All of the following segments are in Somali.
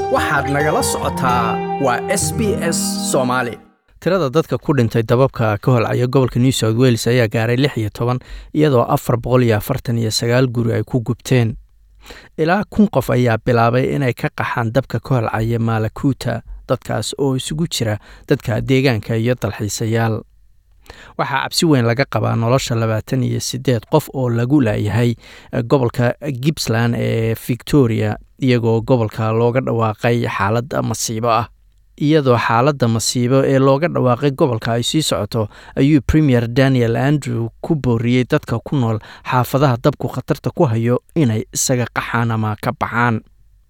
waxaad nagala socotaa waa s b s soomaali tirada dadka ku dhintay dababka ka holcaya gobolka new south wales ayaa gaaray lix iyo toban iyadoo afar boqol iyo afartan iyo sagaal guri ay ku gubteen ilaa kun qof ayaa bilaabay inay ka qaxaan dabka ka holcaya maalakuuta dadkaas oo isugu jira dadka deegaanka iyo dalxiisayaal waxaa cabsi weyn laga qabaa nolosha labaatan iyo sideed qof oo lagu laayahay gobolka gippsland ee victoria iyagoo gobolka looga dhawaaqay xaalad masiibo ah iyadoo xaaladda masiibo ee looga dhawaaqay gobolka ay sii socoto ayuu premier daniel andrew ku booriyey dadka ku nool xaafadaha dabku khatarta ku hayo inay isaga qaxaan ama ka baxaan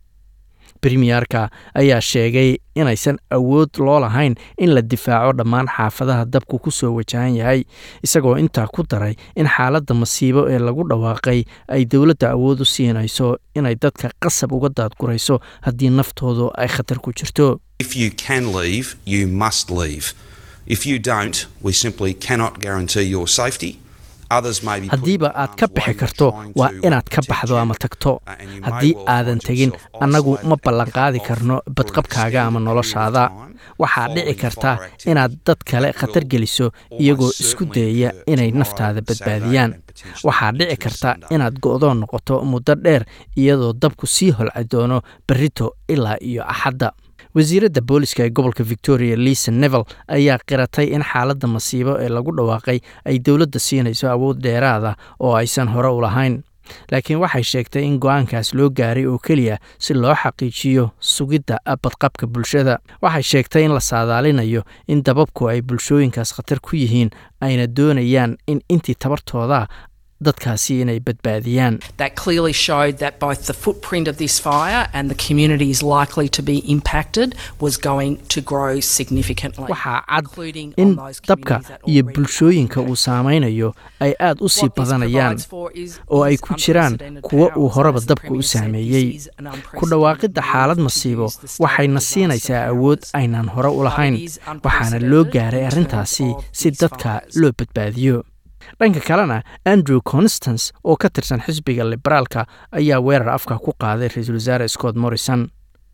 premierka ayaa sheegay inaysan awood loo lahayn in la difaaco dhammaan xaafadaha dabku ku soo wajahan yahay isagoo intaa ku daray in xaaladda masiibo ee lagu dhawaaqay ay dowladda awood u siinayso inay dadka qasab uga daadgurayso haddii naftoodu ay khatar ku jirto If you can leave, you must leave. If you don't, we simply cannot guarantee your safety. Others may be put in haddiiba aad ka harm's bixi way karto trying waa to inaad ka protect baxdo you. ama tagto Uh, and you may haddii well aadan find tegin yourself annagu isolated ma and ballan cut qaadi off karno for an badqabkaaga ama extended noloshaada period of time waxaa following dhici karta fire activity inaad dad kale that khatar will geliso almost iyagoo isku certainly dayaya occur inay tomorrow, naftaada Saturday, badbaadiyaan and potentially waxaa into dhici karta Sunday. inaad go'doon noqoto muddo dheer iyadoo dabku sii holci doono berrito ilaa iyo axadda wasiiradda booliska ee gobolka victoria lisa nevel ayaa qiratay in xaaladda masiibo ee lagu dhawaaqay ay dowladda siinayso awood dheeraada oo aysan hore u lahayn laakiin waxay sheegtay in go-aankaas loo gaaray oo keliya si loo xaqiijiyo sugidda badqabka bulshada waxay sheegtay in la saadaalinayo in dababku ay bulshooyinkaas khatar ku yihiin ayna doonayaan in intii tabartooda dadkaasi inay badbaadiyaan That clearly showed that both the footprint of this fire and the communities likely to be impacted was going to grow significantly. waxaa cad including in on those dabka communities that iyo already bulshooyinka uu saameynayo ay aad u sii What this badanayaan provides for is- oo ay is ku jiraan unprecedented kuwa uu powers. horeba As the dabka u Premier said, this saameeyey is an ku unprecedented dhawaaqidda move xaalad to masiibo use the state waxayna disaster siinaysaa powers. awood aynan hore u lahayn But it is waxaana loo unprecedented gaaray in arrintaasi terms of si these dadka fires. loo badbaadiyo dhanka kalena andrew constance oo ka tirsan xisbiga liberaalka ayaa weerar afka ku qaaday ra-iisul wasaare scott morrison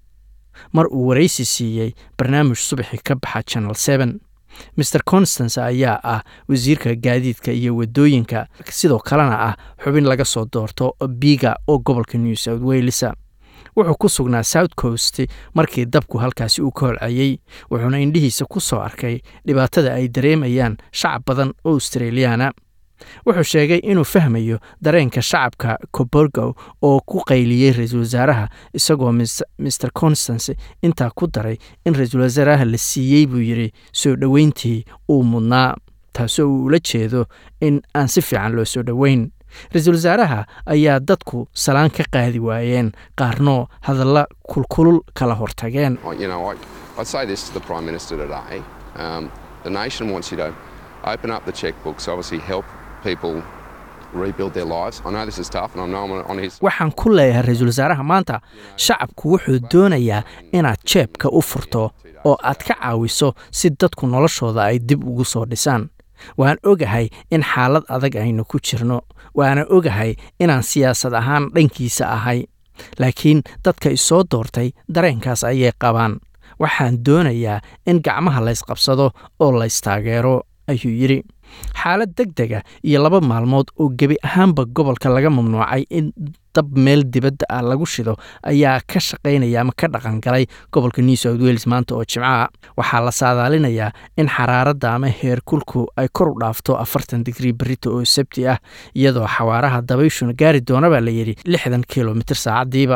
mar uu waraysi siiyey barnaamij subaxi ka baxa channel seven mr constance ayaa ah wasiirka gaadiidka iyo wadooyinka sidoo kalena ah xubin laga soo doorto biga oo gobolka new south wales wuxuu ku sugnaa south coast markii dabku halkaasi uu ka holcayey wuxuuna indhihiisa ku soo arkay dhibaatada ay dareemayaan shacab badan oo australiyaana wuxuu sheegay inuu fahmayo dareenka shacabka coborgo oo ku qayliyey ra-iisul wasaaraha isagoo mis- mr constance intaa ku daray in ra-iisul wasaaraha la siiyey buu yidhi soo dhoweyntii uu mudnaa taasoo uu ula jeedo in aan si fiican loo soo dhoweyn ra-iisul wasaaraha ayaa dadku salaan ka qaadi waayeen qaarnoo hadalla kulkulul kala hortageen I- You know, I, I'd say this to the Prime Minister today. Um, the nation wants you to open up the checkbooks, obviously help people rebuild their lives. I know this is tough, and I know I'm on his. waxaan ku leeyahay ra-iisul wasaaraha maanta shacabku wuxuu doonayaa inaad jeebka u furto oo aad ka caawiso si dadku noloshooda ay dib ugu soo dhisaan waan ogahay in xaalad adag aynu ku jirno waana ogahay inaan siyaasad ahaan dhankiisa ahay laakiin dadka isoo doortay dareenkaas ayay qabaan waxaan doonayaa in gacmaha laysqabsado oo laystaageero ayuu yidhi xaalad deg dega iyo laba maalmood oo gebi ahaanba gobolka laga mamnuucay in dab meel dibadda ah lagu shido ayaa ka shaqaynaya ama ka dhaqangalay gobolka new south wales maanta oo jimcaha waxaa la saadaalinayaa in xaraaradda ama heerkulku ay kor u dhaafto afartan digrii berrito oo sabti ah iyadoo xawaaraha dabayshuna gaari doona baa la yidhi lixdan kilomitir saacaddiiba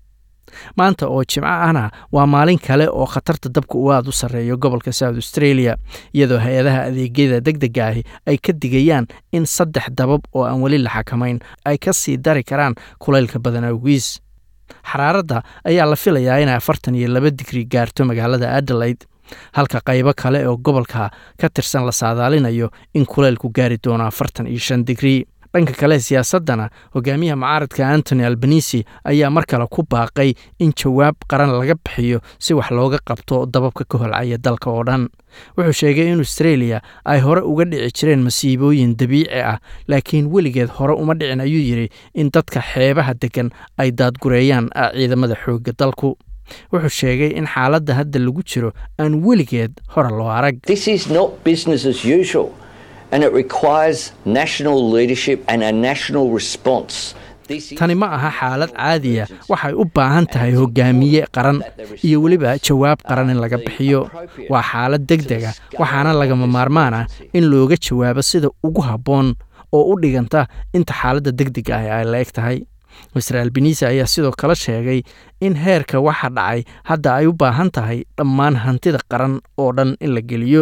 maanta oo jimco ahna waa maalin kale oo khatarta dabka uu aad u sarreeyo gobolka south australia iyadoo hay-adaha adeegyada deg dega ahi ay ka digayaan in saddex dabab oo aan weli la xakamayn ay ka sii dari karaan kulaylka badan awgiis xaraaradda ayaa la filayaa inay afartan iyo laba digri gaarto magaalada adelaide halka qaybo kale oo gobolka ka tirsan la saadaalinayo in kulaylku gaari doono afartan iyo shan digri dhanka kale siyaasaddana hogaamiyaha mucaaradka antony albanisi ayaa mar kale ku baaqay in jawaab qaran laga bixiyo si wax looga qabto dababka ka holcaya dalka oo dhan wuxuu sheegay in australia ay hore uga dhici jireen masiibooyin dabiici ah laakiin weligeed hore uma dhicin ayuu yidhi in dadka xeebaha degan ay daadgureeyaan ciidamada xoogga dalku wuxuu sheegay in xaaladda hadda lagu jiro aan weligeed hore loo arag This is not business as usual, and it requires national leadership and a national response. This is tani ma aha xaalad caadiya waxay u baahan tahay hogaamiye qaran iyo weliba jawaab qaran in laga bixiyo waa xaalad deg dega waxaana lagama maarmaan ah in looga jawaabo sida ugu habboon oo u dhiganta inta xaaladda deg deg ah ay la eg tahay master albanise ayaa sidoo kale sheegay in heerka waxa dhacay hadda ay u baahan tahay dhammaan hantida qaran oo dhan in la geliyo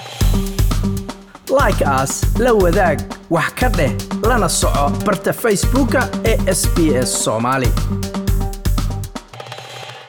like as la wadaag wax ka dheh lana soco barta facebooka ee sbs somali